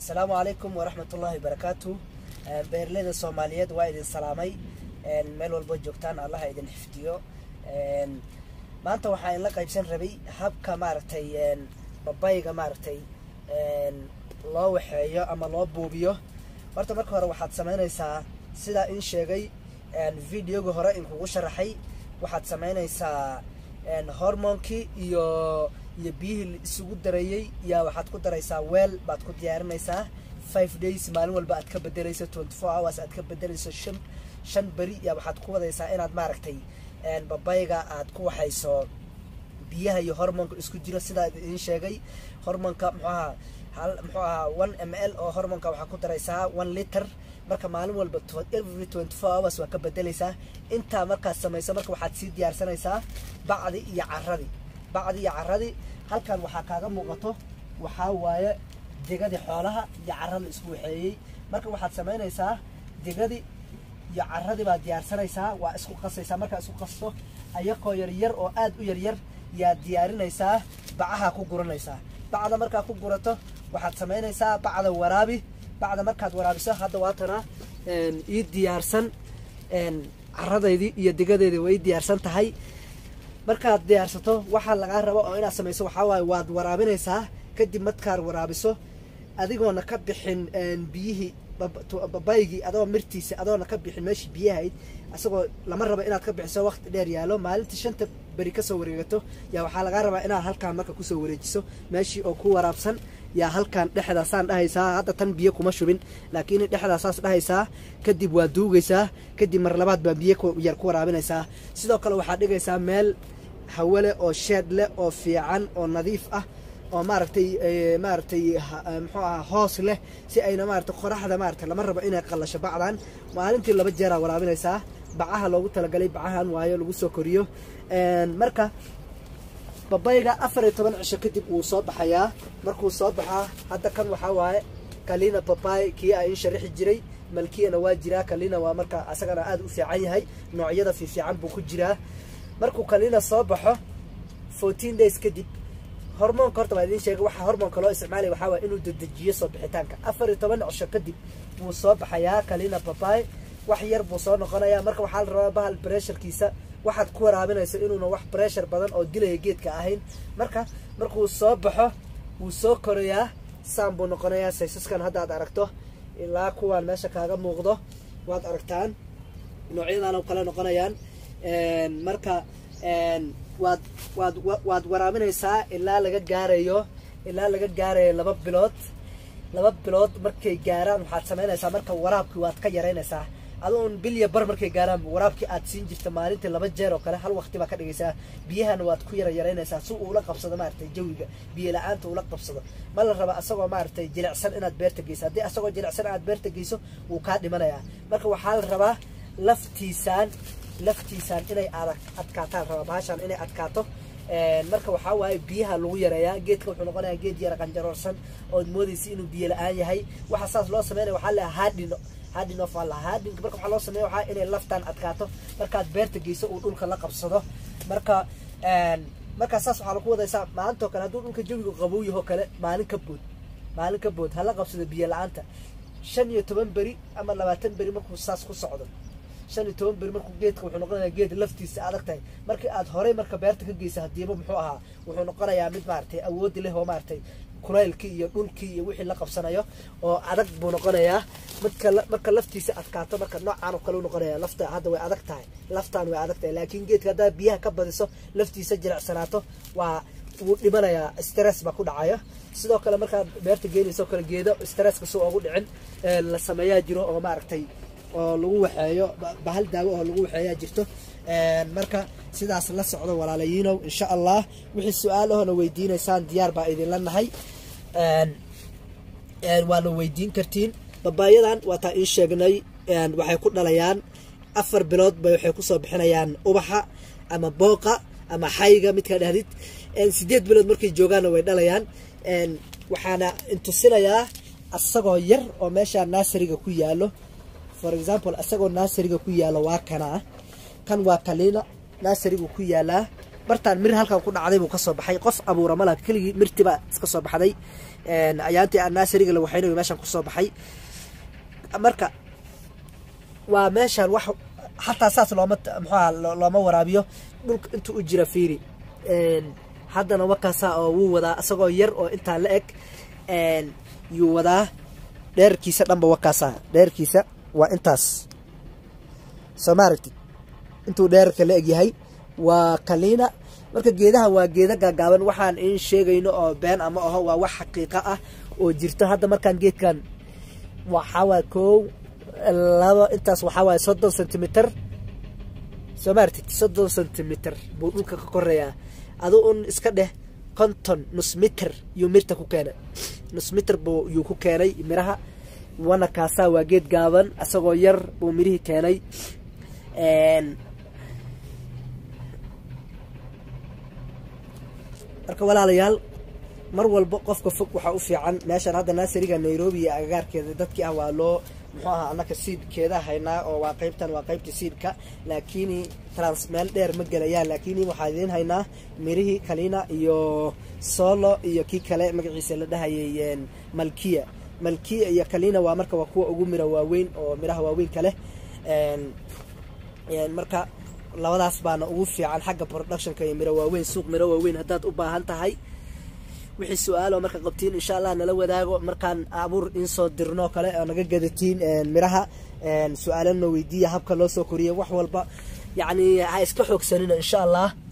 asalaamu calaykum waraxmatullaahi barakaatu beeraleyda soomaaliyeed waa idin salaamay meel walbo joogtaan allaha idin xifdiyo maanta waxaa in la qaybsan rabay habka maaragtay babayga maaragtay loo waxeeyo ama loo buubiyo horta marka hore waxaad samaynaysaa sidaa in sheegay videoga hore in kugu sharaxay waxaad samaynaysaa hormoonkii iyo iyo biyihii isugu dareeyey yaa waxaad ku daraysaa weel baad ku diyaarinaysaa five days maalin walba aad ka bedelayso twenty four hours aad ka bedelayso shan shan beri yaa waxaad ku wadaysaa inaad maaragtay babayga aad ku waxayso biyaha iyo hormoonka isku jiro sidaa idin sheegay hormoonka muxuu ahaa hal muxuu ahaa one m l oo hormoonka waxaa ku daraysaa one liter marka maalin walba every twenty four hours waa ka bedelaysaa intaa markaad samayso marka waxaad sii diyaarsanaysaa bacdi iyo caradii bacdi iyo caradii halkan waxaa kaaga muuqato waxaa waaye degadii xoolaha iyo carada isku waxeeyey marka waxaad samaynaysaa degadii iyo caradii baad diyaarsanaysaa waa isku qasaysaa markaa isku qasto ayaqoo yaryar oo aad u yaryar yaad diyaarinaysaa bacaha ku guranaysaa bacda markaa ku gurato waxaad samaynaysaa bacda waraabi bacda markaad waraabiso hadda waatana ii diyaarsan caradaydii iyo degadeedii way diyaarsan tahay markaad diyaarsato waxaa lagaa rabo oo inaad samayso waxaa waaye waad waraabinaysaa kadib markaad waraabiso adigoona ka bixin biyihii babaygii adoo mirtiisa adoona ka bixin meeshii biyahayd isagoo lama rabo inaad ka bixiso waqti dheer yaalo maalintii shanta beri kasoo wareegato yaa waxaa lagaa rabaa inaad halkaan marka kusoo wareejiso meeshii oo ku waraabsan yaa halkaan dhexdaasaan dhahaysaa hadda tan biyo kuma shubin laakiin dhexdaasaas dhahaysaa kadib waa duugaysaa kadib mar labaad baa biyo yar ku waraabinaysaa sidoo kale waxaad dhigaysaa meel hawale oo sheed leh oo fiican oo nadiif ah oo maaragtay maaragtay muxuu aha hoos leh si ayna maaragtay qoraxda maaragtay lama rabo inay qallasho bacdan maalintii laba jeeraa waraabinaysaa bacaha loogu talagalay bacahan waayo lagu soo koriyo marka babayga afar iyo toban cisho kadib wuu soo baxayaa markuu soo baxaa hadda kan waxaa waaye kalina babay kii a in sharixi jiray malkiyana waa jiraa kalina waa marka asagana aada u fiican yahay noocyada fiifiican buu ku jiraa markuu kalina soo baxo fourteen days kadib hormoonka horta waa idiin sheegay waxa hormoonka loo isticmaalaya waxaa waye inuu dedejiyo soo bixitaanka afar iyo toban cisho kadib wuu soo baxayaa kalina babay wax yar buu soo noqonayaa marka waxaa la rabaa bahal bresharkiisa waxaad ku waraabinayso inuuna wax breshar badan oo dilaya geedka ahayn marka markuu soo baxo wuu soo korayaa saan buu noqonayaa saysaskan hadda ad aragto ilaa kuwaan meesha kaaga muuqdo waad aragtaan noocyadan kale noqonayaan marka waad waad waad waraabinaysaa ilaa laga gaarayo ilaa laga gaarayo laba bilood laba bilood markay gaaraan waxaad samaynaysaa marka waraabkii waad ka yaraynaysaa adoon bilya bar markay gaaraan waraabkii aad siin jirta maalintii laba jeer oo kale hal waqti baa ka dhigaysaa biyahana waad ku yara yaraynaysaa si uula qabsado maaragtay jawiga biyo la-aanta ula qabsado ma la raba asagoo maaragtay jilicsan inaad beerta geyso haddii asagoo jilicsan aad beerta geyso wuu kaa dhimanayaa marka waxaa la rabaa laftiisaan laftiisaan inay adag adkaataan rabaa bahashaan inay adkaato marka waxaa waaye biyaha lagu yareeyaa geedka wuxuu noqonayaa geed yara qanjaroorsan ood moodaysa inuu biyo la-aan yahay waxa saas loo sameynaya waxaa leeyahay haadhino haadhin of alla haadhinka marka waxaa loo sameeya waxaa inay laftaan adkaato markaad beerta geyso uu dhulka la qabsado marka markaa saas waxaa lagu wadaysaa maalintoo kale hadduu dhulka jawiga qabow yahoo kale maalin ka bood maalin ka bood hala qabsado biyo la-aanta shan iyo toban beri ama labaatan beri markuu saas ku socdo shan iyo toban beri markuu geedka wuxuu noqonayaa geed laftiisa adag tahay markii aad horey marka beerta ka geysa hadiiba muxuu ahaa wuxuu noqonayaa mid maaragtay awoodi leh oo maaragtay kulaylkii iyo dhulkii iyo wixii la qabsanayo oo adag buu noqonayaa marka marka laftiisa adkaato marka noocaan oo kale u noqonaya lafta hadda way adag tahay laftaan way adag tahay laakiin geedka haddaa biyaha ka badiso laftiisa jilicsanaato waa wuu dhimanayaa stress baa ku dhacaya sidoo kale markaad beerta geenayso kale geedo stresska soo ugu dhicin la sameeyaa jiro oo maaragtay oo lagu waxeeyo bahal daawo oo lagu waxeeyaa jirto marka sidaas la socdo walaalayiinow insha allah wixii su-aal ahoona weydiinaysaan diyaar baa idinla nahay waana weydiin kartiin babaayadan waataa in sheegnay waxay ku dhalayaan afar bilood bay waxay kusoo bixinayaan ubaxa ama booqa ama xayga midkaa dhahdid sideed bilood markay joogaanna way dhalayaan waxaana intusinayaa asagoo yar oo meesha naasariga ku yaalo for example isagoo naasariga ku yaalo waa kana kan waa kalina naasarigu ku yaalaa bartaan mir halkan ku dhacday buu kasoo baxay qof abuura malaha keligii mirtibaa iska soo baxday ayaantii annaasariga la waxaynayo meeshan kusoo baxay marka waa meeshan wax xataa saas looma muxuaha looma waraabiyo dhulka intuu u jira fiiri haddana wakaasaa oo wuu wadaa isagoo yar oo intaa la eg yuu wadaa dheerkiisa dhanba wakaasaa dheerkiisa waa intaas soo ma aragtid intuu dheerka la eg yahay waa kaliina marka geedahan waa geeda gaagaaban waxaan in sheegayno oo been ama aho waa wax xaqiiqo ah oo jirto hadda markaan geedkan waxaawaay kow laba intaas waxaa waaye soddon centimeter soo ma aragtid soddon centimeter buu dhulka ka koreeyaa adu un iska dheh konton nus miter yuu mirta ku keenay nus miter buu yuu ku keenay miraha wana kaasaa waa geed gaaban isagoo yar buu mirihii keenay marka walaalayaal mar walba qofka fog waxaa u fiican meeshan hadda naasariga nairobi iyo agagaarkeeda dadkii ah waa loo muxuu ahaa annaka siidkeeda haynaa oo waa qaybtan waa qaybta siidka laakiin trans meel dheer ma gelayaan laakiin waxaa idiin haynaa mirihii kalina iyo solo iyo kii kale magaciisa la dhahayay malkiya malkiya iyo kalina waa marka waa kuwa ugu mira waaweyn oo miraha waaweyn kaleh marka labadaas baana ugu fiican xagga productionka iyo miro waaweyn suuq miro waaweyn haddaad u baahan tahay wixii su-aalo marka qabtiin insha allah nala wadaago markaan abuur insoo dirno kale oo naga gadatiin miraha su-aalana weydiiya habka loo soo koriya wax walba yacni ha iska xoogsanina insha allah